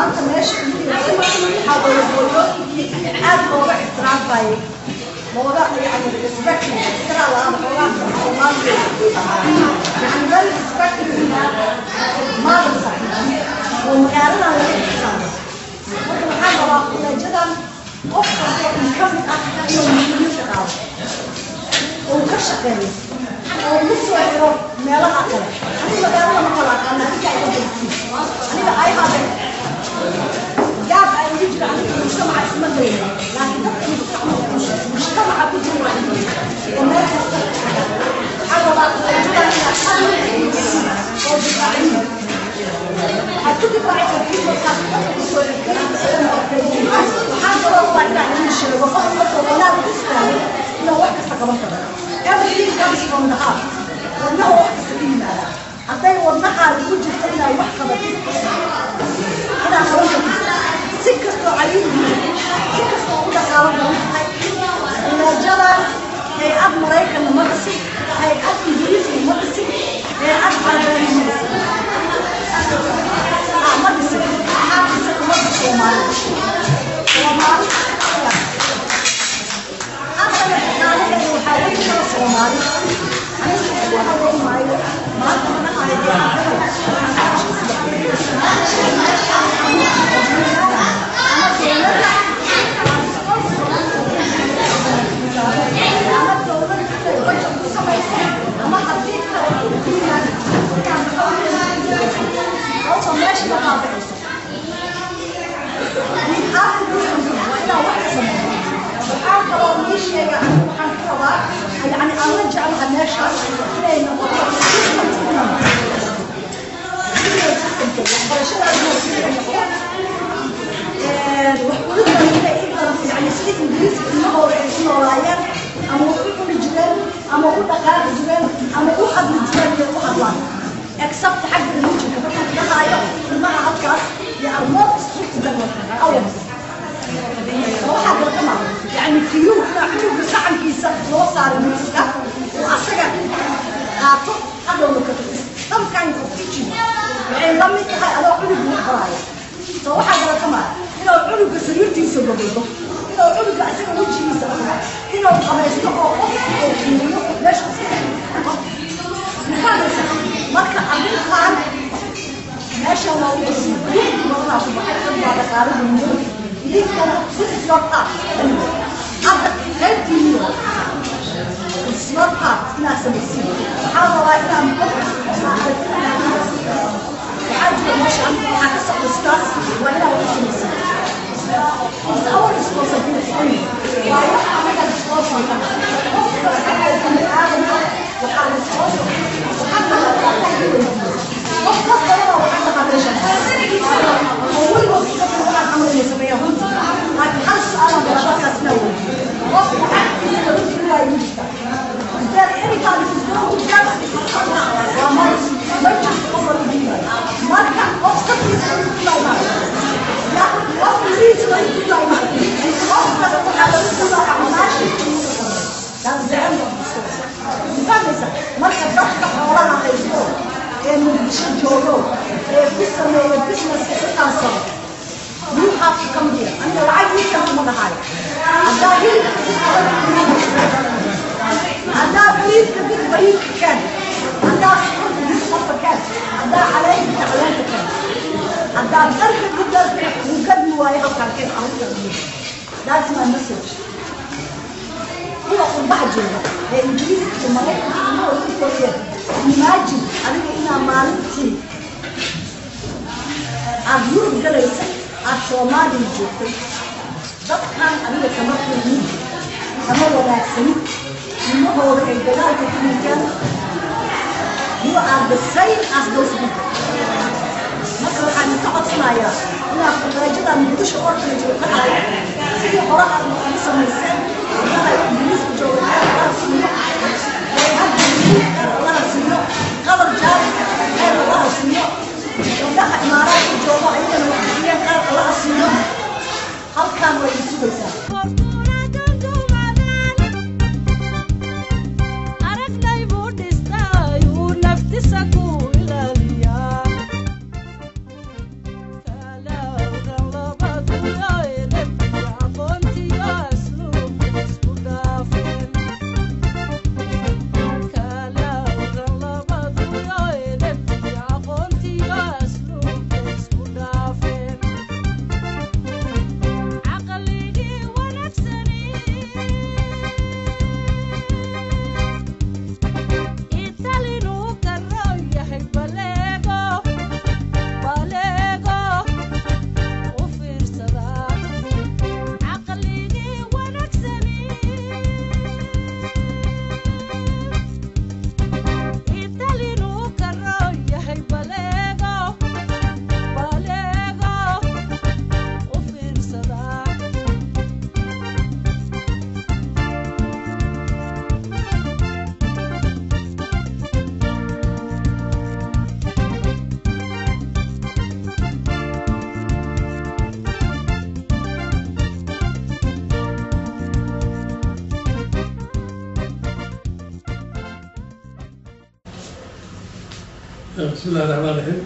maanta meesha waxaa weye hooyooyinkii aad looga ixtiraambayay looga yani respect ixtiraam la-aan xoogaa soomaaliya yani very respectful mothersa oo magaaladan laga ixtiraamo marka waxaan rabaa kuleejadan qof kasta in ka mid ah inuu muhiim shaqaado oo ka shaqeeyo oo ugu soo xiro meelaha kale aniga magaalada ma kala aqaana aniga ay ka aniga ay habe gaab ay ugu jira aniga mujtamaca isma geyno laakiin dadka mujtamaca ku jira waa oo meel kasta waxaa rabaa kuleejadan inaad aad oo difaaciyo waxaad ku difaaci kartiin markaad dadka kusoo xigtaan waxaan kaloo waa inaan idin sheego qof markuu wanaag u istaago inuu wax kasta qaban karo everything comes from the heart wadnaha wax kasta ka yimaada hadday wadnahaada ku jirto inaad wax qabatid inaad qaban kartid si kastoo caliidu si kastoo u dhaqaalo badan tahay leejadan hay-ad maraykanna ma dhisin hay-ad ingiriisna ma dhisin hay-ad carabeena ma dhisin ma dhisin waxaa dhisan ummadda soomaalida soomaali haddana dhaqaalaheeda waxaa weyn kala soomaali aniga ugu haweyn maayo maanta mana ama haddii kale ku yimaado hawsa meesha ka qaadayso waxaan kaloo ii sheega waxaan ka rabaa yani aan la jeclaha meeshaas inay noqoto yani sida ingiriiska ilmahooda ay ku noolaayeen ama u cuni jireen ama u dhaqaaqi jireen ama u hadli jireen iyo u hadlaan except xagga religionka markaan dhahaayo ilmaha halkaas they are more strict than ours waxaa kala kama yani kiyuu inaa cunuga sacankiisa loo saaro miiska oo asaga qaato hadhowna ka some kind of teaching waxay la mid tahay adoo cunuga wax baraayo so waxaa kala kama inuu cunuga sariirtiisa gogoldo inuu cunuga asaga wejigiisa dhaqo inuu qabaysto oo qof oo fiiriyo meesha mufaanaysa marka arrintan meeshan waa ugu sii badanaa ku baxay dad baa dhaqaalada mudan idinkana this is your part hadda qaybtiini it's your part inaad samaysiin waxaa rabaa inaan waxaa jira meeshan waxaa ka socda stars waa inaad wax samaysiin It's our responsibility. Waa wax anaga responsible qof kasta oo bini aadamka waxaa responsible waxaa kala qof kastana waxaa tahaa meeshan oo weligood dadka waxaan camalaya sameeya runti laakiin hal su-aalan barashadaas inaa weydiyo qof waxaa inta runti inaa igu jirta Is there any time this is going to get waa mar ma jirto qof lagu diidayo marka qof kastiisa inuu ku laimaayo ya qof liisa inuu ku laimaayo qof kasta waxaa lagu diidaa acmaashi That's the end of the story. Fahmaysa? Marka dadka xoolaha haysto ee muqdisho joogo ee ku sameeya businesska intaasoo you have to come here aniga lacag ii kan kuma dhahayo haddaa hilibka si adag haddaa bariiska did bariiska kan haddaa sokorta did sokorta kan haddaa caleenta ka caleenta kan haddaa darka did darka uu gadmi waayo halkaan kan arinta that's my message kuwa qurbaha jooga ee ingiriiska iyo maraykanka ilmahooda ku koriyeen imagine adiga inaa maalintii aada yurub galaysa aada soomaaliya joogtay dadkan adiga kama kulmin kama wanaagsanin ilmahooda ay dagaalka ku dhinteen you are the same as those people marka waxaan ka codsanayaa inaad quraajada muqdisho orphanage ka dhacay sidii hore aad ugu samayseen ilmaha ingiriiska jooga allaha siiyo allaha siiyo qabar jaari khayr allaha siiyo gabdhaha imaaraadka joogo ayagana wax siiyeen khayr allaha siiyo halkaan way isugaysaa naftiisa ku ilaaliyaa بسم الله الرحمن الرحيم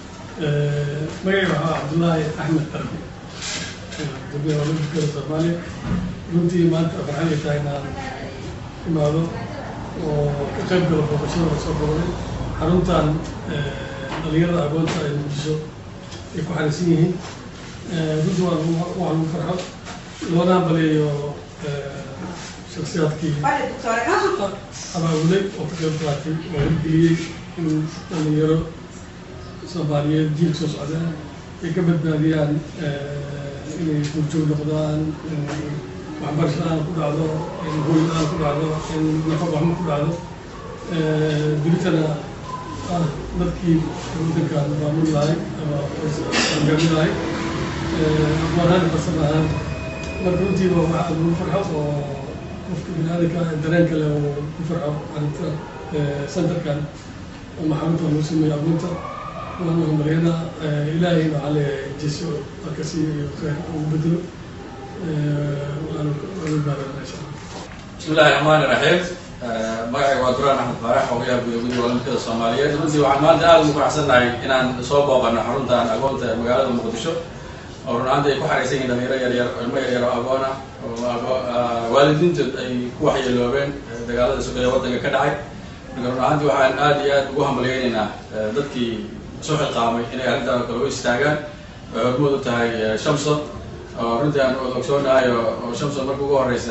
magacay waxaa cabdullaahi axmed qarbi gabdhaha olambikada soomaaliya runtii maanta farxad ay tahay inaan imaado oo ka qayb galo booqashada la soo booqday xaruntan dhalinyarada agoonta ay muqdisho ay ku xariisan yihiin runtii waa lagu waa lagu farxo loona baleeyo shaksiyaadkii abaabulay oo ka qayb qaatay oo hirgeliyey in dhalinyaro soomaaliyeed jiilka soo socdaan ay ka badbaadiyaan inay gurjoog noqdaan in waxbarasho la-aan ku dhacdo in hooy la-aan ku dhacdo in nafaq waxma ku dhacdo dunitana ah dadkii waddankan maamul lahay ama hogaamin lahay aqoonhaan farsam ahaan marka runtii waa wax lagu farxo oo qofka bini-aadanka dareenka leh oo ku farxo arrinta centerkan ama xarunta lagu sameeyo abuunta waan hambaliyana ilaahayna waxaa leeyahay jeso akasi iyo khayr ugu bedelo waanu waanu baarana insha allah بسم الله الرحمن الرحيم magacayga waa duraan axmed faarax ogayaha guda guddiga olambikada soomaaliyeed runtii waxaan maanta aada ugu faraxsannahay inaan soo booqano xaruntan agoonta ee magaalada muqdisho oo run ahaanta ay ku xaraysan yihiin dhalinyaro yaryar ilmo yaryar oo agoon ah oo waalidiintood ay ku waxyeeloobeen dagaalada sugaya waddanka ka dhacay marka run ahaantii waxaan aada iyo aada ugu hambalyeynaynaa dadkii soo xilqaamay inay arrintaan oo kale u istaagaan oo hormood u tahay shamso oo runtii aan ogsoonahay oo shamso marka ugu horeysa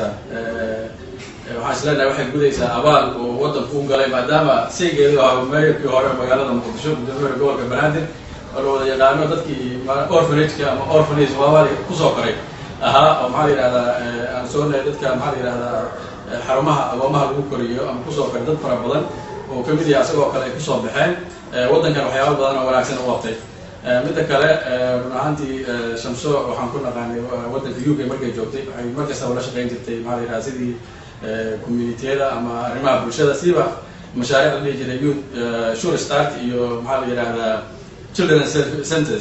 waxaan isleenahay waxay gudaysaa abaal uu waddanku u galay maadaama saygeedu ahaa meeyarkii hore magaalada muqdisho guddoomiyaha gobolka banaadir oo la wada yaqaano dadkii orphanageka ama orphanage waawaali kusoo koray ahaa oo maxaa la yidhahdaa aan soonahay dadka maxaa la yidhahdaa xarumaha agoomaha lagu koriyo ama kusoo koray dad fara badan oo kamid yahay asagoo kale ay kusoo baxeen waddankan waxyaaba badan oo wanaagsan u qabtay midda kale run ahaantii shamso waxaan ku naqaanay waddanka u k markay joogtay waxay mar kastaba la shaqeyn jirtay maxaa la yidhahda sidii communitiyada ama arrimaha bulshada siba mashaariic la dhihi jiray youth sure start iyo maxaa la yidhahdaa children centers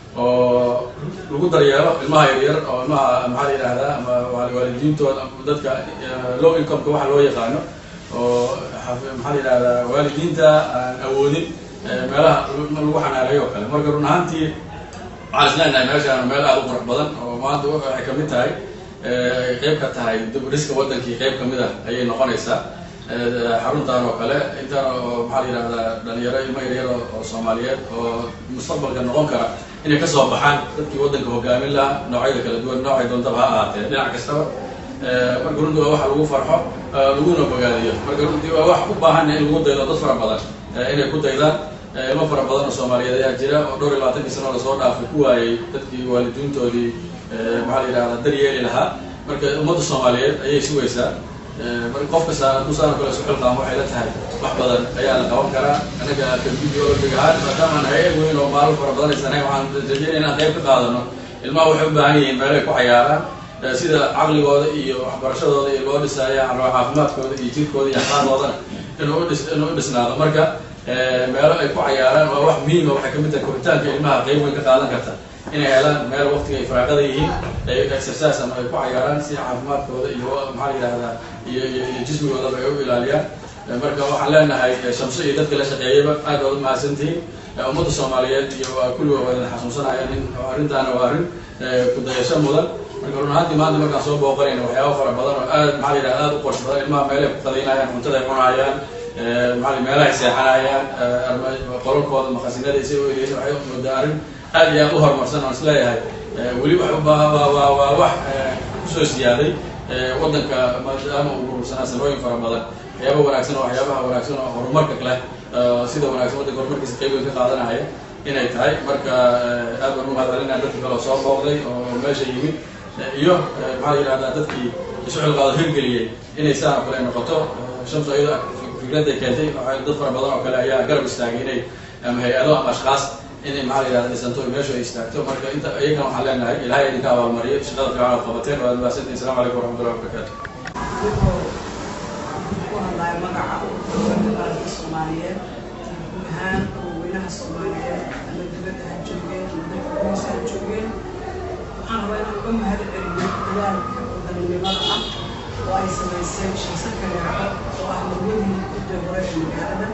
oo lagu daryeelo ilmaha yaryar oo ilmaha maxaa la yidhahdaa ama waalidiintooda dadka low incomeka waxa loo yaqaano oo maxaa la yidhahdaa waalidiinta aan awoodin meelaha lagu xanaaneeyo oo kale marka run ahaantii waxaan isleenahay meeshaan meel aada u qurux badan oo maanta waxay kamid tahay qeyb ka tahay diburiska waddankii qeyb kamid ah ayay noqonaysaa xaruntan oo kale intaan oo maxaa la yidhahdaa dhalinyaro ilmo yaryar oo soomaaliyeed oo mustaqbalka noqon kara inay kasoo baxaan dadkii waddanka hogaamin lahaa noocyada kala duwan noocay doontaba ha ahaatee dhinac kastaba marka runtii waa waxa lagu farxo laguna bogaadiyo marka runtii waa wax u baahan in lagu daydo dad fara badan inay ku daydaan ilmo fara badan oo soomaaliyeed ayaa jira oo dhowr iyo labaatankii sano lasoo dhaafay ku waayey dadkii waalidiintoodii maxaa la yidhahdaa daryeeli lahaa marka ummadda soomaaliyeed ayay sugaysaa marka qof kasta dusaano kale isu xilqaamo waxay la tahay wax badan ayaa la qaban karaa anaga kabidi olambig ahaan maadaamaan hay-ad weyn oo maalin fara badan aysanay waxaan rajeynaya inaan qayb ka qaadano ilmaha waxay u baahan yihiin meelay ku cayaaraan sida caqligooda iyo waxbarashadooda iyo loo dhisaayo caafimaadkooda iyo jirkooda iyo axlaaqoodana inuu udhis inuu u dhisnaado marka meelo ay ku cayaaraan waa wax muhiima waxay kamid tahay koritaanka ilmaha qeyb weyn ka qaadan karta inay helaan meel waqtiga ay faraaqada yihiin ay exercise ama ay ku cayaaraan si caafimaadkooda iyo maxaa la yidhahdaa iyo iyo jismigoodaba ay u ilaaliyaan marka waxaan leenahay shamso iyo dadka la shaqeeyayba aad baad u mahadsantihiin ummadda soomaaliyeed iyo waa kulliga wadan xasuusanayaan in arrintaana waa arrin kudayasho mudan marka run ahaantii maanta markaan soo booqanayna waxyaaba fara badan oo aad maxaa la yidhahda aad u qurux badan ilmaha meelay ku qadaynayaan cuntada ay cunayaan maxaa meelahay seexanayaan qolalkooda maqasinada isay u eliyeen waxay moodaa arrin aad iyo aad u horumarsan oon isleeyahay weli wax waa waa wax kusoo siyaaday waddanka maadaama uu urursanaa sanooyin fara badan waxyaaba wanaagsan oo waxyaabaha wanaagsan oo horumarka leh sida wanaagsan waddanka horumarkiisa qayb weyn ka qaadanaya inay tahay marka aad baan u mahadcelinaya dadka kale oo soo booqday oo meesha yimid iyo maxaa la yidhahdaa dadkii isu xilqaado hirgeliyey inay saan oo kale noqoto shamsu iyada fikradday keentay dad fara badan oo kale ayaa garab istaagay inay ama hay-ado ama ashkaas inay maxaa la yidhahda dhisanto meeshu ay istaagto marka inta iyagana waxaan leenahay ilahay idinka abaalmariyo shaqada fiican aad qabateen waad mahadsantihin assalamu calaykum waraxmatullahi wabarakatu ku hadlaya magaca dalka soomaaliyeed guud ahaan weynaha soomaaliyeed ama dibadda ha joogeen ama dalka gudihiisa ha joogeen waxaan rabaa inaan uga mahad celiyo dadaalka wadaninimada ah oo ay samayseen shaqso kaleeco oo ah marwadii gudda hore ee magaalada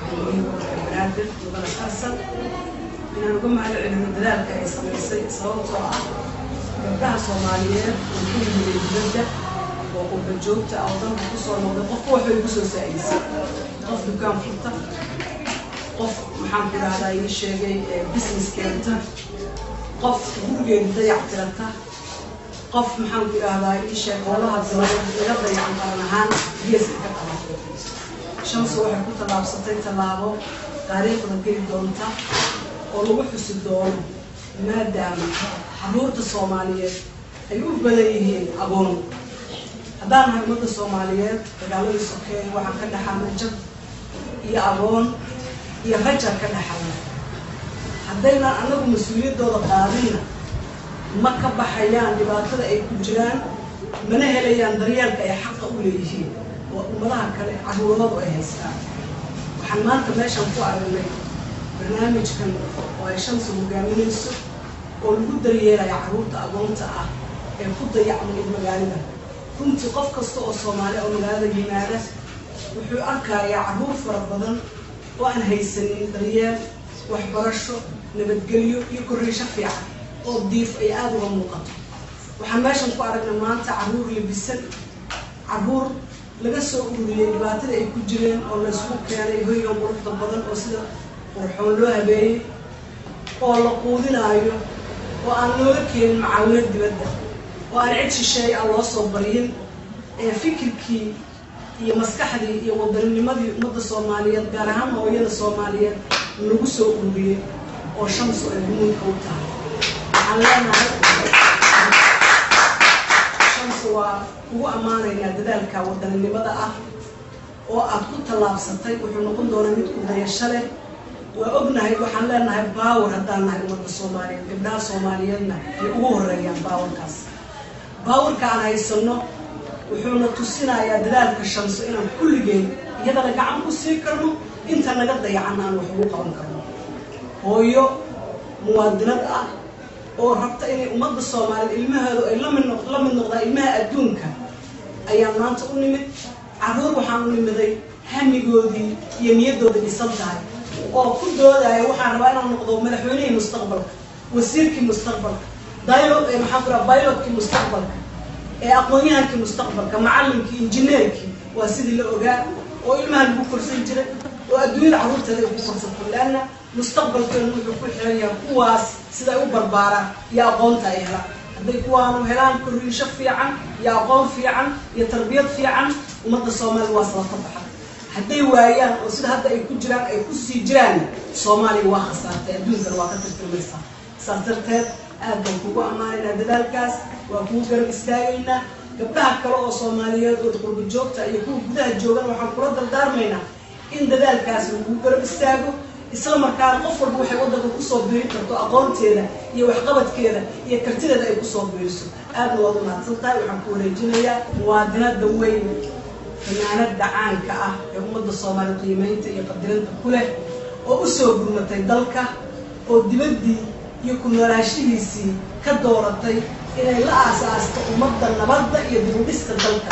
gudoomiyihii gobolka banaadir mudane xasan inaan uga mahad celino dadaalka ay samaysay sababtoo ah gabdhaha soomaaliyeed oo ku yimid dibadda oo qurba joogta ah oo dalka kusoo noqday qofka waxbay kusoo saa'idisay qof dukaan furta qof maxaan ku idhahdaa ii sheegay business keenta qof gurigeeda dayac tirata qof maxaan ku idhahdaa ii sheeg howlaha dibada laga dayacan qaran ahaan geeska ka qabatay shamsu waxay ku tallaabsatay tallaabo taariikhda geli doonta oo lagu xusi doono maadaama caruurta soomaaliyeed ay u badan yihiin agoon haddaan nahay ummadda soomaaliyeed dagaaladii sokeeye waxaan ka dhaxalna jab iyo agoon iyo rajar ka dhaxalna haddaynan anagu mas-uuliyaddooda qaadinna ma ka baxayaan dhibaatada ay ku jiraan mana helayaan daryeelka ay xaqa u leeyihiin oo ummadaha kale caruuramadu ay haystaan waxaan maanta meeshan ku aragnay barnaamijkan oo ay shamsi hogaaminayso oo lagu daryeelaya carruurta agoonta ah ee ku dayacmay magaalada runtii qof kasta oo soomaali oo magaalada yimaada wuxuu arkayaa carruur fara badan oo aan haysanin daryeel waxbarasho nabadgelyo iyo korriisho fiican oo diif ay aada uga muuqato waxaan meeshan ku aragnay maanta carruur labisan carruur laga soo ururiyey dhibaatada ay ku jireen oo laysku keenay hoygan quruxda badan oo sida qurxoon loo habeeyey oo la quudinaayo oo aan looga keenin macaawinad dibadda oo aan cid shisheey aan loo soo baryin ee fikirkii iyo maskaxdii iyo wadanninimadii ummadda soomaaliyeed gaar ahaan hooyada soomaaliyeed lagu soo ururiyey oo shamsu ay gumuudka u tahay waxaan leenahay shamsu waa ugu ammaanaynaa dadaalka wadaninimada ah oo aad ku tallaabsatay wuxuu noqon doonaa mid ku dayasho leh waa ognahay waxaan leenahay baawar haddaan nahay ummadda soomaaliyeed gabdhaha soomaaliyeedna ay ugu horeeyaan baawarkaas baawarka aan haysano wuxuuna tusinayaa dadaalka shamso inaan kulligeen iyadana gacan ku sii karno inta naga dayacan aan wax ugu qaban karno hooyo muwaadinad ah oo rabta inay ummadda soomaaliyeed ilmaheedu ay lamid noq la mid noqdaan ilmaha adduunka ayaan maanta u nimid carruur waxaan u nimiday hamigoodii iyo niyadooda dhisan tahay oo ku doodaya waxaan rabaa inaan noqdo madaxweynihii mustaqbalka wasiirkii mustaqbalka dilo maxaan ku raha bilotkii mustaqbalka ee aqoon-yahankii mustaqbalka macallinkii injineerkii waa sidii la ogaa oo ilmaha lagu korsan jiray oo adduunyada carruurteeda ay ku korsato leanna mustaqbalkeenu wuxuu ku xiran yahay kuwaas siday u barbaaraan iyo aqoonta ay helaan hadday kuwaanu helaan korriisho fiican iyo aqoon fiican iyo tarbiyad fiican ummadda soomaaliya waa sababka baxa hadday waayaan oo sida hadda ay ku jiraan ay ku sii jiraan soomaaliya waa khasaartay adduunkana waa ka tirtirmaysaa saas darteed aad baan kugu ammaanaynaa dadaalkaas waa kugu garab istaagaynaa gabdhaha kale oo soomaaliyeed oo qurba joogta iyo kuwa gudaha joogan waxaan kula dardaarmaynaa in dadaalkaas lagugu garab istaago isla markaana qof walba waxay waddanka kusoo biirin karto aqoonteeda iyo waxqabadkeeda iyo kartideeda ay kusoo biiriso aadna waad umahadsan tahay waxaan ku wareejinayaa muwaadinada weyn fanaanada caanka ah ee ummadda soomaaliya qiimeynta iyo qadirinta ku leh oo usoo gurmatay dalka oo dibaddii iyo ku noolaashihiisii ka dooratay inay la aasaasto ummadda nabadda iyo dibudhiska dalka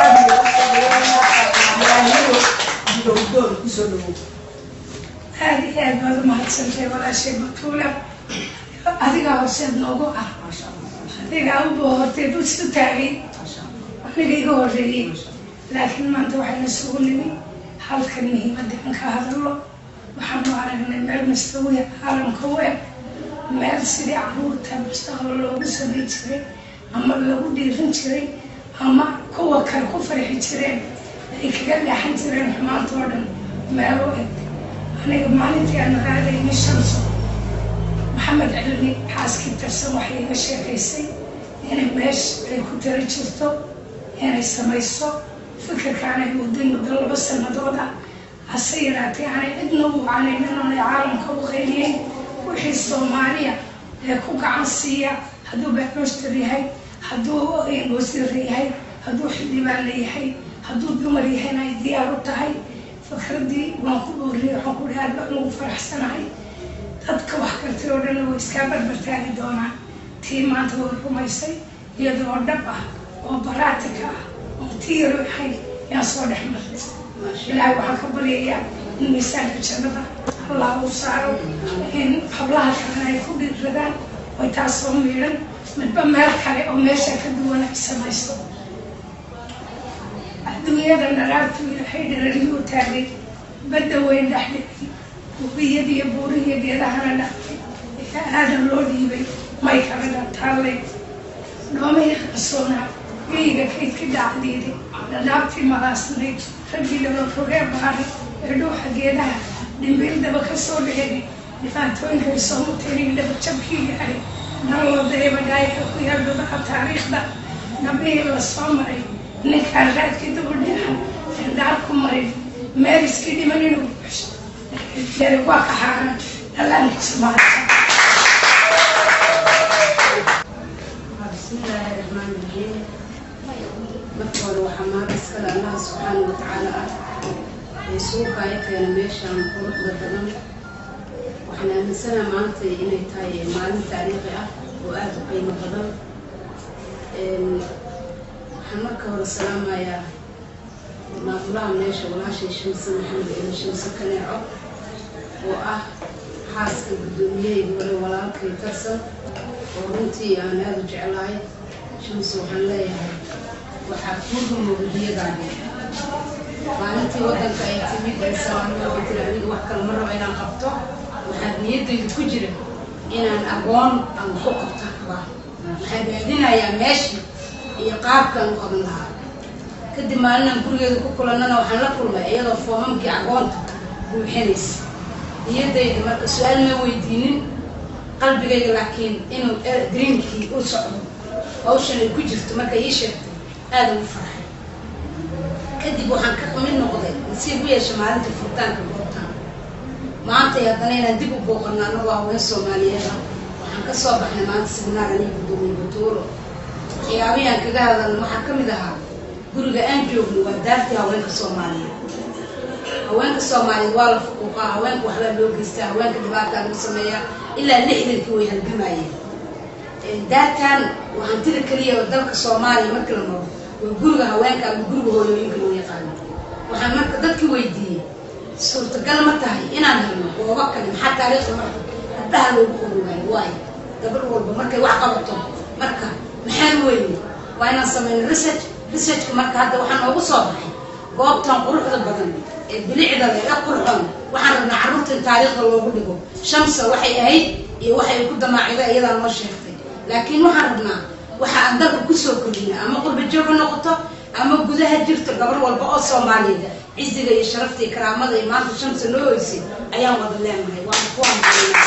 aadiyaahiyo didowdoon kusoo dhawow aad iyo aad baad umahadsantahay walaashay batuula adigaa horseed noogu ah adigaa u boohortay bus u taagay aniga iga horreeyey laakiin maanta waxayna sugu nimi halkan muhiimadda in ka hadallo waxaanu aragnay meel mustawiya caalamka u eg meel sidii caruurta mustaqbal loogu samayn jiray ama lagu dhiirin jiray ama kuwa kale ku farxi jireen ay kaga leexan jireen xumaanta oo dhan meel u eg aniga maalintii aan raadayna shamso maxamed cilmi xaaskii tarsan waxay iga sheekaysay inay meesh ay ku tara jirto inay samayso fikirkaanay mudday muddo laba sannadood ah hase yaraatee aanay cidna u wacanaynin oonay caalamka u qayliyeyn wixii soomaaliya ee ku gacan siiya hadduu bacooster yahay hadduu wasiir yahay hadduu xildhibaan leeyahay hadduu dumar yahayna ay diyaar u tahay fikraddii waan ku booriyey waxaan ku aad baan ugu faraxsanahay dadka wax kartay oo dhan way iskaa barbartaagi doonaan tii maanta way rumaysay iyadoo dhab ah oo baraatika ah oo tii yaro ahayd yaan soo dhex martay ilaahay waxaan ka baryayaa in miisaanka jannada allah uu saaro in hablaha kalena ay ku dhiiradaan oy taasoo miidhan midba meel kale oo meesha ka duwan ay samaysto adduunyada dharaartu ilaahay dharariyuu taagay badda weyn dhexdhigay webiyadiiyo buurihiyo geedahana dhaqay ee aadan loo dhiibay may kala dhataallay dhoomihii qarsoonaa geyga kaydka dhacdiiday dhadhaabtii malaasnayd raggii dhabarogee baaray ee dhuuxa geedaha dhimbiildaba ka soo dheegay dhibaatooyinkay soo muteen dhabarjabkii gaaray nalwadayba dhaayka ku yaal dhudaha taariikhda nabihii la soo maray ninkaan raadkii dubudheexan ee dhaar ku marin meeliskii dhiman inuu buuxso dere waa ka xaaran dhallaankiisa maanta بسم الله الرحمن الرحيم marka hore waxaa mahad iskale allaha subxaana wa tacaala ah ee suuqa ay keena meeshaan quruxda badan waxaan aaminsanaha maanta inay tahay maalin taariikhi ah oo aada u qiimo badan waxaan marka hore salaamayaa maamulaha meesha walaashay shamse maxamed ilo shamse kaneeco oo ah xaaska guddoomiyahayga hore walaalkay tarsan oo runtii aan aada u jeclahay shamse waxaan leeyahay waxaa kuu rumowda biyadaadi maalintii waddanka ay timid ee salaamada waxay tiri aniga wax kale ma rabo inaan qabto waxaa niyaddayda ku jira inaan aqoon aan ku qabto rabaa waxaan raadinayaa meeshii iyo qaabkaan u qaban lahaa kadib maalinaan gurigeeda ku kulannana waxaan la kulmay iyadoo foomamkii aqoonta buuxinaysa niyaddayda marka su-aal ma weydiinin qalbigayga laakiin inuu dreamkii u socdo hawshan ay ku jirto markay ii sheegtay aada ugu farxay kadib waxaan ka mid noqday nasiib u yeesha maalinta furitaanka goobtaan maantay haddana inaan dib u booqano anagoo haween soomaaliyeed ah waxaan ka soo baxnay maanta siminaar aniga gudoomiye batuuro waxyaabihii aan kaga hadalna waxaa ka mid ahaa guriga aan joogno waa daartii haweenka soomaaliyeed haweenka soomaaliyeed waa la fuquuqaa haweenka waxbaa loo geystaa haweenka dhibaataa lagu sameeyaa ilaa lixdankii way halgamayeen daartan waa hantida keliya oo dalka soomaaliya marka la maro waa guriga haweenka ama guriga hooyooyinka loo yaqaano waxaan marka dadki weydiiyey suurtagal ma tahay inaan helno goobo kale maxaa taariikhda marka gabdhaha loogu qori waayo waayo gabadh walba markay wax qabato marka maxaan weyne waa inaan sameyno research researchka marka hadda waxaa noogu soo baxay goobtan quruxda badan ee bilicda leh ee qurxoon waxaan rabnaa carruurta in taariikhda loogu dhigo shamsa waxay ahayd iyo waxay ku damaacida iyadaa noo sheegtay laakiin waxaan rabnaa waxa aan dalka kusoo kordhina ama qurba joog ha noqoto ama gudaha jirto gabar walba oo soomaaliyeed ciziga iyo sharafta iyo karaamada iyo maanta shamsa noo hoysay ayaan wada leenahay waan ku hambalinahay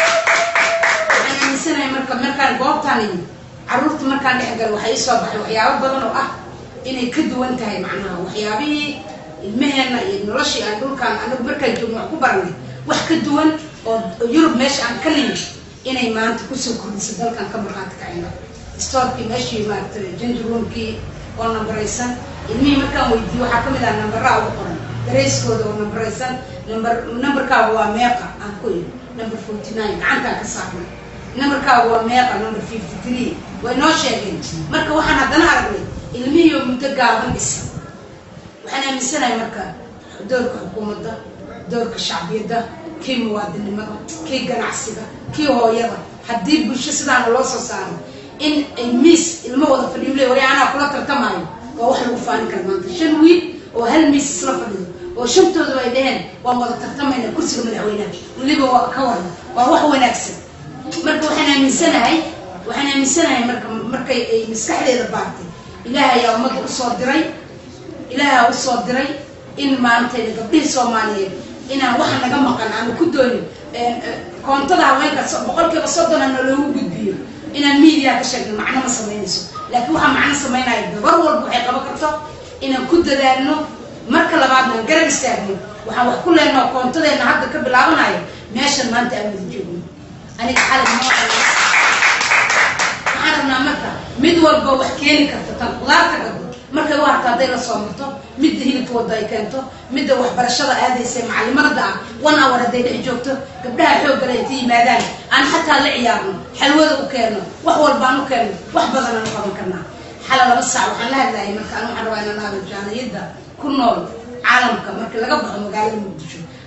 waxaan aaminsanahay marka markaan goobtaan imi carruurta markaan dhex galo waxaa ii soo baxay waxyaabo badan oo ah inay ka duwan tahay macnaha waxyaabihii ilmaheenna iyo noloshii aan dhulkaan anagu markaan joogno wax ku baranay wax ka duwan oo yurub meesha aan ka nimid inay maanta kusoo kordhiso dalkan ka markhaati kacayna stoorkii meeshii maaragtay janjaroomkii oo nambaraysan ilmihii markaan weydiiyo waxaa kamid ah nambaraa ugu qoran darayskooda oo nambaraysan nambar nambarkaaga waa meeqa aan ku iri number forty nine gacantaan ka saarnay nambarkaaga waa meeqa number fifty three way noo sheegeen marka waxaan haddana aragnay ilmihii oo muddo gaaban dhisan waxaan aaminsanahay marka doorka xukuumadda doorka shacbiyadda kii muwaadinimada kii ganacsiga kii hooyada haddii bulsho sidaana loo soo saaro in ay miis ilmo wada fadhiyo le wari anaa kula tartamaayo waa wax lagu faanin kara maanta shan wiil oo hal miis isla fadhiyo oo shantooduba ay dhaheen waan wada tartamayna kursiga madaxweynaha weliba waa ka waran waa wax wanaagsan marka waxaan aaminsanahay waxaan aaminsanahay marka markay ay maskaxdeeda baartay ilaahay ayaa ummadda usoo diray ilaahaa usoo diray in maantayna gabdhihii soomaaliyeed inaan waxa naga maqan aanu ku doonin koontada haweenka boqolkiiba soddon ana loogu gudbiyo inaan media ka sheegno macno ma samaynayso laakiin waxaa macno samaynaya gabar walba waxay qaban karto inaan ku dadaalno marka labaadna aan garab istaagno waxaan wax ku leenaha koontadeena hadda ka bilaabanayo meeshan maanta aan wada joogno aniga xalay ma waxaan rabnaa marka mid walba wax keeni karta tan qudaarta gado markay u harto hadday la soo marto midda hilibka wadda ay keento midda waxbarashada aadaysa macalimadda ah one hour hadday dhex joogto gabdhaha xooggale ay ka yimaadaan aan xataa la ciyaarno xalwada u keenno wax walbaan u keenno wax badan aan u qaban karnaa xala laba saac waxaan la hadlayay marka an waxaan rabaa inaan aado jaaniyadda ku nool caalamka marka laga baxo magaalada muqdisho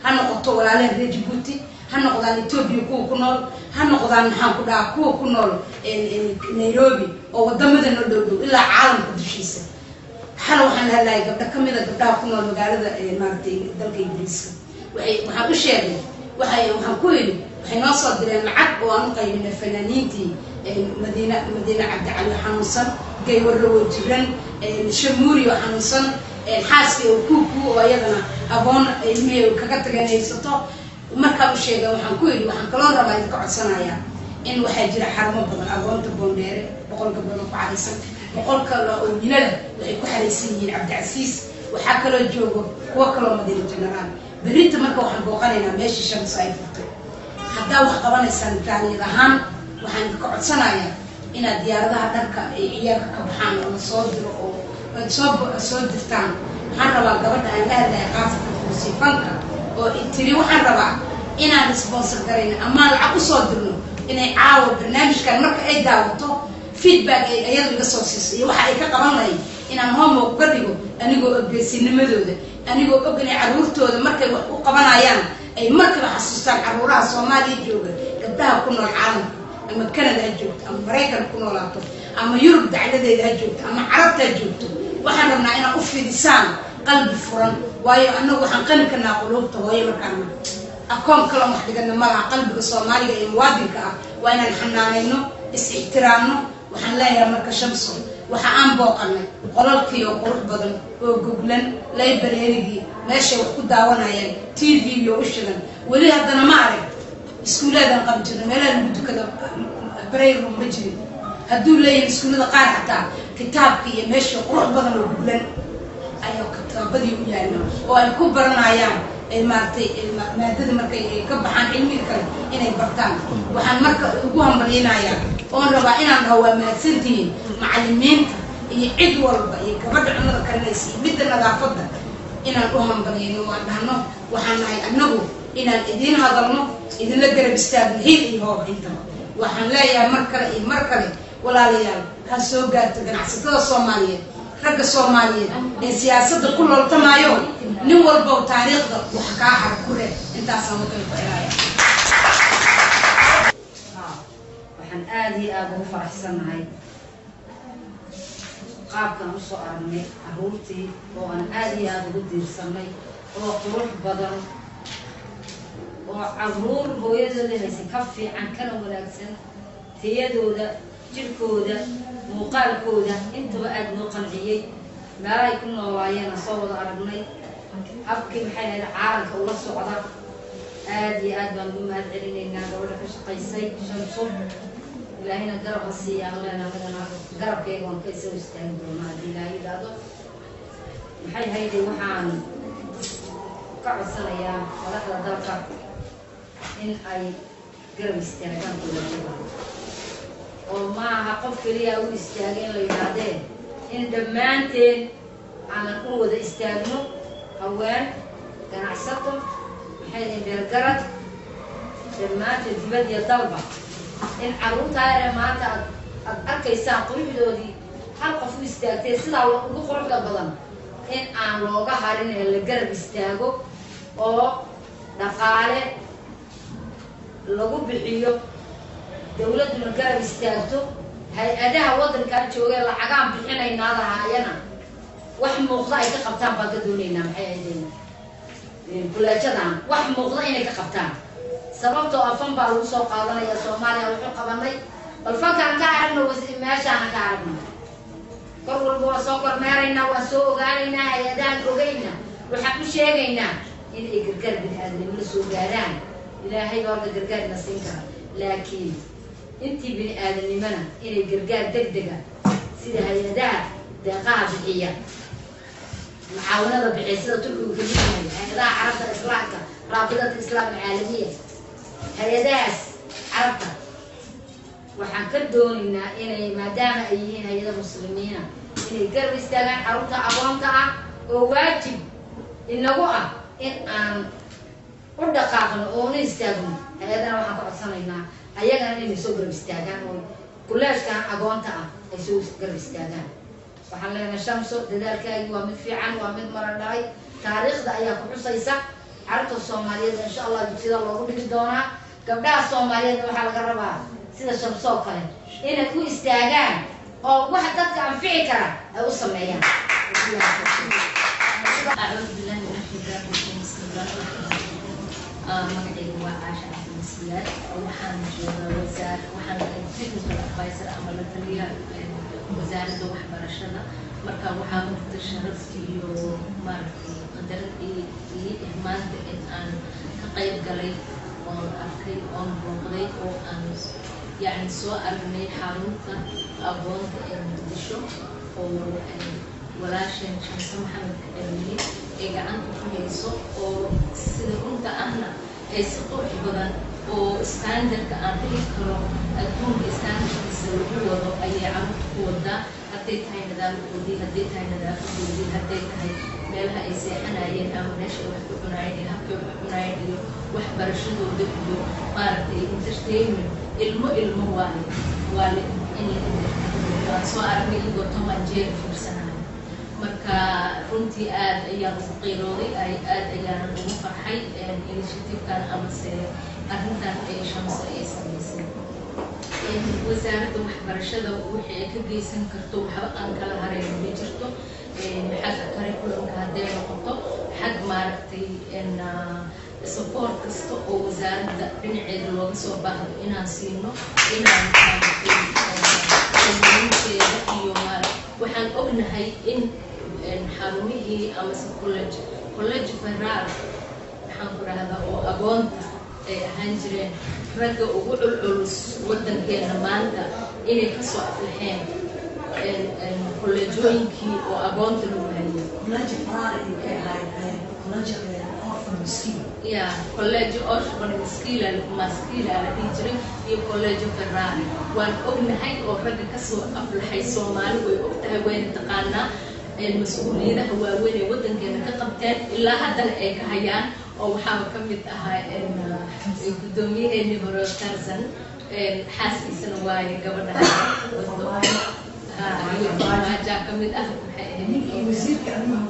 ha noqoto walaalehen reer jabuuti ha noqdaan etoobiya kuwa ku nool ha noqdaan maxaan ku dhahaa kuwa ku nool nairobi oo wadamada noo dhow dhow ilaa caalamka dushiisa xala waxaan lahadlahay gabdho ka mida gabdhaha ku nool magaalada maaragtay dalka ingiriiska waxay waxaan u sheegay waxay waxaan ku yidhi waxay noo soo direen lacag oo aan u qaybinay fanaaniintii madiina madiine cabdicali xanuunsan gaywarrawo jiran shamuuri oo xanuunsan xaaskii oo kuuku oo iyadana aboon ilmihii kaga tageen haysato markaa u sheegay waxaan ku yidhi waxaan kaloo rabaa idinka codsanayaa in waxaa jira xarumo badan agoonta boondheere boqolka badan ku xaraysan boqolka oo yinada waxay ku xaraysan yihiin cabdicasiis waxaa kaloo joogo kuwo kaloo madiina generaal berrinta marka waxaan booqanaynaa meeshii shamsa ay furtay haddaa wax qabanaysaan taaniyad ahaan waxaan idinka codsanayaa inaad diyaaradaha dharka ay ciyaalka ka baxaan oo la soo diro oo aad soo soo dirtaan waxaan rabaa gabadha aan la hadlahay qaafka musiifanka oo tiri waxaan rabaa inaan sponsor garayno amaan lacag usoo dirno inay caawa barnaamijkan marka ay daawato feedback ay iyadu iga soo siiso iyo waxa ay ka qaban lahayd inaan homework uga dhigo anigoo ogeysiinimadooda anigoo og inay carruurtooda markay wax u qabanayaan ay markiiba xasuustaan carruuraha soomaaliya jooga gabdhaha ku nool caalamka ama canada ha joogto ama maraykan ku noolaato ama yurub dacladeeda ha joogto ama carabta ha joogto waxaan rabnaa inaad u fidisaan qalbi furan waayo annagu waxaan qani karnaa quluubta hooyo markaana akoon kaloo wax dhigana malaha qalbiga soomaaliga iyo muwaadinka ah waa inaan xanaanayno is-ixtiraamno waxaan leeyahay marka shamso waxa aan booqanay qolalkii oo qurux badan oo goglan laybareerigii meeshay wax ku daawanayeen t v iyo u shidan weli haddana ma arag iskuullaadaan qabi jirna meelaha lagu dukada bareyru ma jirin hadduu leeyahay iskuullada qaar xataa kitaabka iyo meeshii qurux badan oo goglan ayaa kitaabadii u yaalla oo ay ku baranayaan ay maaragtay maadada markay ay ka baxaan cilmiga kale inay bartaan waxaan marka ugu hambalyinayaa oon rabaa inaan dhaho waa mahadsantihiin macalimiinta iyo cid walba iyo gabadha cunada karinaysa iyo midda nadaafadda inaan u hambalyayno waan dhahno waxaan nahay annagu inaan idiin hadalno idinla garab istaagno hil iyo hoob intaba waxaan leeyahay mar kale iyo mar kale walaalayaal ha soo gaarto ganacsatada soomaaliyeed ragga soomaaliyeed ee siyaasadda ku looltamaayo nin walbow taariikhda wax kaa xar ku leh intaasaan wakala ku xiraaya waxaan aada iyo aada ugu faraxsannahay qaabkaan usoo aragnay carruurtii oo aan aada iyo aada ugu diirsanay oo qurux badan oo carruur hooyadooda haysan ka fiican kana wanaagsan tayadooda jirkooda muuqaalkooda intaba aada noo qanciyey meelahay ku noolaayeen soo wada aragnay habkii maxay ahayd caalamka ula socda aada iyo aad baan ugu mahad celinaynaa gabadha ka shaqaysay shamso ilaahayna garab ha siiyaan leena midana garabkayga waan ka isoo istaagi doonaa haddii ilaahay yidhaahdo maxay hayday waxaan ka codsanayaa madaxda dalka in ay garab istaagaan dowladada oo maaha qof keliya u istaagay in la yidhaahdee in dhammaanteen aanan u wada istaagno haween ganacsato maxay dahin beergarad dhammaanteen dibad iyo dalba in carruurtaa yare maanta aad aad arkaysaan quruxdoodii hal qof u istaagtay sidaa ugu quruxda badan in aan looga harin ee la garab istaago oo dhaqaale lagu bixiyo dawladduna garab istaagto hay-adaha waddankaan joogee lacagaan bixinaynaadahaayana wax muuqda ay ka qabtaan baan ka doonaynaa maxay ahaydeen bulajadan wax muuqda inay ka qabtaan sababtoo afan baa lagu soo qaadanaya soomaaliya wuxuu qabanay bal fankaan ka aragno meeshaana ka aragno kor walba waa soo kormeeraynaa waan soo ogaanaynaa hay-adahan ogayna waxaan u sheegaynaa in ay gargaar bini-aadnimo la soo gaaraan ilaahay baa horta gargaarna siin kara laakiin intii bini-aadanimona inay gargaar deg dega sida hay-adaha deeqaha bixiya mucaawanada bixiya sida turkigu kamid yahay hay-adaha carabta islaamka raabidada islaam alcaalamiya hay-adahaas carabta waxaan ka doonaynaa inay maadaama ay yihiin hay-ada muslimiina inay garab istaagaan carruurta aqoonta ah oo waajib inagu ah in aan u dhaqaaqno oo una istaagno hay-adana waxaan ka codsanaynaa ayagana inay soo garab istaagaan oo kuleeshkan agoonta ah ay soo garab istaagaan waxaan leenahay shamso dadaalkaagi waa mid fiican waa mid maran dhalay taariikhda ayaa ku xusaysa carruurta soomaaliyeed insha allah dugsiyada loogu dhigi doonaa gabdhaha soomaaliyeedna waxaa laga rabaa sida shamsoo kale inay u istaagaan oo waxa dadka anfici kara ay u sameeyaan أعوذ بالله من الشيطان الرجيم بسم الله الرحمن الرحيم magacaygu waa caasha cabdimasiyaad waxaan joogaa wasaar waxaan technical advisor ama la taliyaha wasaaradda waxbarashada marka waxaa horta sharaf iyo maaragtay qadar iyo ihmaanta in aan ka qayb galay oon arkay oon booqday oo aan yacni soo aragnay xarunta aqoonta ee muqdisho oo walaasheen shamse maxamed cilmi ee gacanta ku hayso oo sida runta ahna ay si qurux badan oo standardka aan dhihi karo adduunka standardkiisa lagu wado ayay carruurta ku wadaa hadday tahay nidaamkoodii hadday tahay nadaafadoodii hadday tahay meelaha ay seexanayeen ama meesha ay wax ku cunaayeen iyo habkay wax cunaayeen iyo waxbarashadooda iyo maaragtay entertainment ilmo ilmo waale waale in la entertainment waan soo aragnay iyagoo tom and jerry fiirsanayo marka runtii aad ayaan ugu qiirooday ay aad ayaanan ugu farxay initiativekan amase arrintan ay shamso ay samaysay wasaaradda waxbarashada wixii ay ka geysan karto waxba aan kala hareyn ma jirto xagga curriculumka hadday noqoto xag maaragtay support kasta oo wasaaradda dhinaceeda looga soo baahdo inaan siino inaan maaragtay inteeda iyo waxaan ognahay in xarumihii amase college college federal maxaan ku rahdaa oo agoonta ay ahaan jireen ragga ugu culculus waddankeena maanta inay kasoo aflaxeen kolleejooyinkii oo agoonta lagu hayo ya college orphan maskila maskila la dhihi jiray iyo college ferrari waan ognahay oo ragga kasoo aflaxay soomaali way ogtahay wayna taqaanaa mas-uuliyadaha waaweyn ee waddankeena ka qabteen ilaa haddana ay ka hayaan oo waxaaba ka mid ahaa guddoomiyaheeni hore tarzan xaaskiisana waaye gabadha majaa ka mid ah maxay ahayd wasiirka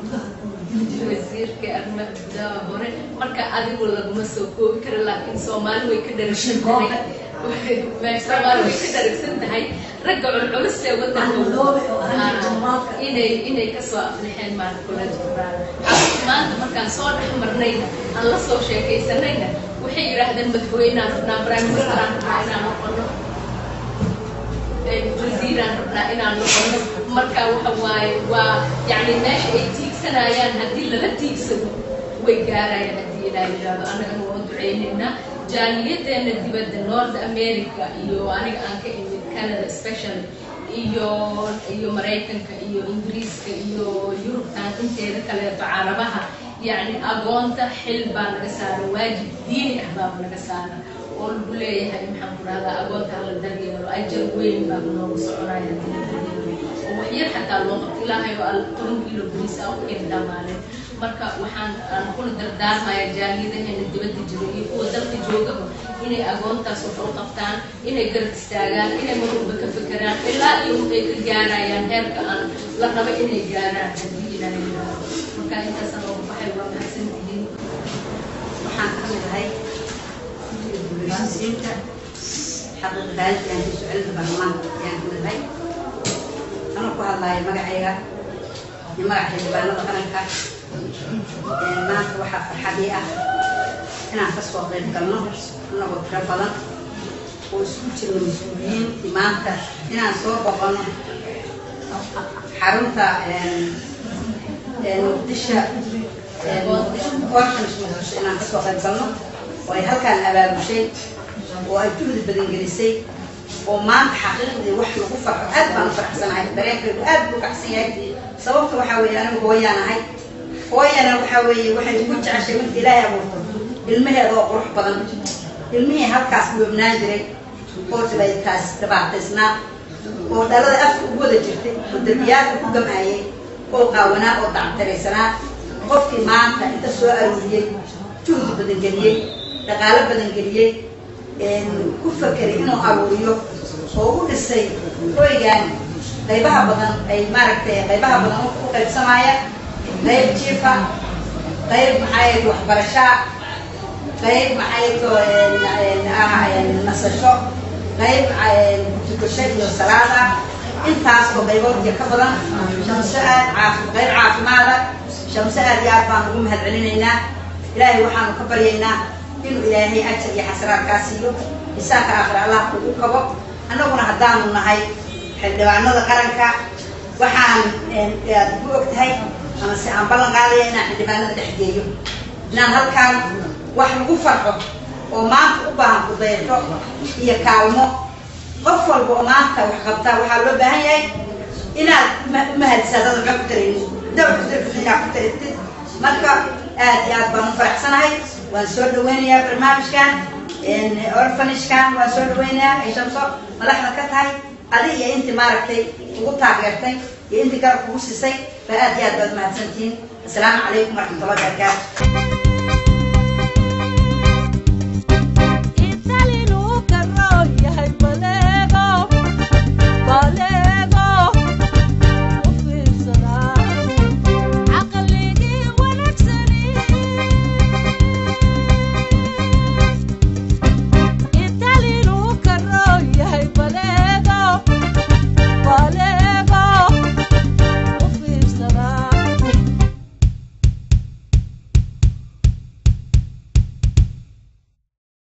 arrimaha gudaha hore marka adigu laguma soo koobi karo laakiin soomaali way ka dharagsan tahay soomaali way ka dharagsan tahay ragga culculus ee waddanka inay inay kasoo aflixeen maanta college maanta markaan soo dhex marnayna aan la soo sheekaysanayna waxay yidhaahdeen madaxweynaan rabnaa prime ministeraan rabnaa inaan noqono wasiiraan rabnaa inaan noqono marka waxa waaye waa yacni meesha ay tiigsanayaan haddii lala tiigsado way gaarayaan haddii ilaa yidhaahdo annagana waa duceynaynaa jaaliyadeena dibadda north america iyo aniga aan ka imid canada specially iyo iyo maraykanka iyo ingiriiska iyo yurubtan inteeda kaleeto carabaha yacni agoonta xil baa naga saaran waajib diini ah baaba naga saaran oo lagu leeyahay maxaan ku rahdaa agoonta hala daryeelo ajar weyn baa noogu soconaya hadii la daryeelo oo waxyar xataa loo qabto ilaahay oo toban kilo bariis ah u keenta maalin marka waxaan aan kula dardaarmaya jaaliyadaheena dibadda jiro iyo kuwa dalka joogaba inay agoontaas wax u qabtaan inay garab istaagaan inay marwalba ka fekeraan ilaa iyo ay ka gaarayaan heerka aan la rabo inay gaaraan haddii ilaahay yidhaahdo marka intaasaan ugu baxay waa mahadsantihiin waxaan ka mid ahay guleysiinta xaqiiqa daalidkan iyo sucilada baarlamaanka ayaan ka mid ahay anoo ku hadlaayo magacayga iyo magaca xildhibaanada qaranka maanta waxaa farxadii ah inaan kasoo qayb galno anagoo tiro badan oo isku jirno mas-uuliyiin maanta inaan soo boqono xarunta muqdisho orphans muqdisho inaan kasoo qayb galno oo ay halkaan abaabushay oo ay juhdi badan gelisay oo maanta xaqiiqdii wax lagu farxo aad baan u faraxsanahay dareenkaygu aad buu kacsan yahay sababta waxaa weeye anigu hooyaan ahay hooyana waxaa weeye waxay ugu jeceshay marka ilaahay abuurto ilmaheeda oo qurux badan ilmihii halkaas dhoobnaan jiray oo sibaytaas dhibaataysnaa oo dhalada afka ugu wada jirtay oo derbiyaadka ku gamaayay oo qaawanaa oo dactaraysanaa qofkii maanta inta soo arooriyey juhdi badan geliyey dhaqaalo badan geliyey ku fakeray inuu aruuriyo oo u dhisay hoygan qaybaha badan ay maaragtay qaybaha badan u qaybsamaaya qayb jiifa qayb maxay waxbarashaa qayb maxay to ah nasasho qayb tukasho iyo salaada intaas oo qaybood iyo ka badan shamso aad caafi qayb caafimaada shamso aad iyo aad baan ugu mahad celinaynaa ilaahay waxaanu ka baryaynaa inuu ilaahay ajar iyo xasanaadkaa siiyo isaaka aakhir allah ugu kabo annaguna haddaanu nahay xildhibaanada qaranka waxaan aad ku og tahay ama se aan ballan qaadaya inaan xildhibaanada dhex geeyo inaan halkaan wax lagu farxo oo maanta u baahan kudayato iyo kaalmo qof walba oo maanta wax qabtaa waxaa loo baahan yahay inaad umahadsadada maxaa ku taraynin dawlka inaad ku taratid marka aad iyo aad baan u faraxsanahay waan soo dhaweynayaa barnaamijkan orfanishkan waan soo dhaweynayaa ay shamso madaxda ka tahay adi iyo intii maaragtay ugu taageertay iyo intii garab kugu siisay ba aad iyo aad baad mahadsantihiin assalaamu calaykum waraxmatullahi wabarakaatu